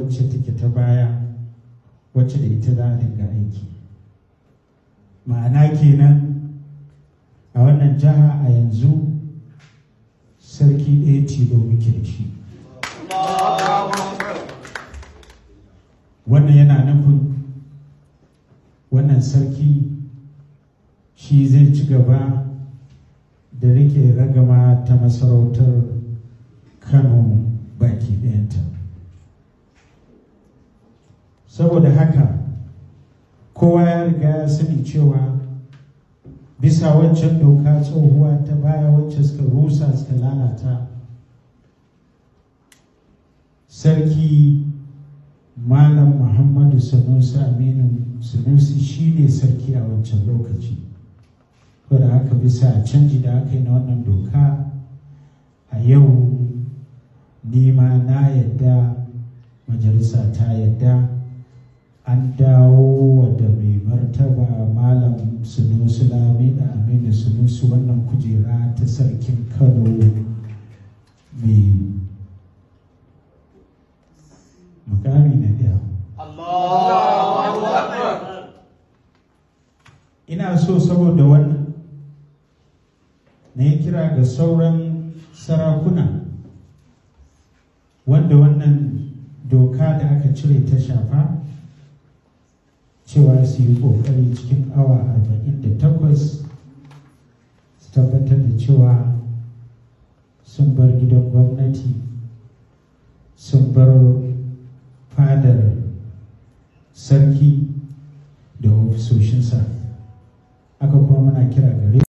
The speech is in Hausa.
wacce take ta baya wacce da ita za a dinga aiki ma'ana kenan a wannan jiha a yanzu sarki ɗaya tilo muke da shi wannan yana nufin wannan sarki shi zai ci gaba da rike ragama ta masarautar kano baki ɗayanta saboda haka kowa ya riga ya sani cewa bisa waccan doka tsohuwa ta baya wacce suka rusa suka lalata sarki malam muhammadu sanusi aminu sanusi shi ne sarki a wancan lokaci da haka bisa canji da aka yi na wannan doka a yau nima na yadda majalisa ta yadda an dawo da mai martaba malam sunusu lami da aminu sunusu wannan kujera ta sarkin kano mai mukami na ɗaya ina so saboda wannan na yi kira ga sauran sarakuna wanda wannan doka da aka cire ta shafa cewa su yi ƙoƙari cikin awa 48 su tabbatar da cewa sun bar gidan gwamnati sun bar fadar sarki da ofisoshinsa aka kuma muna kira gare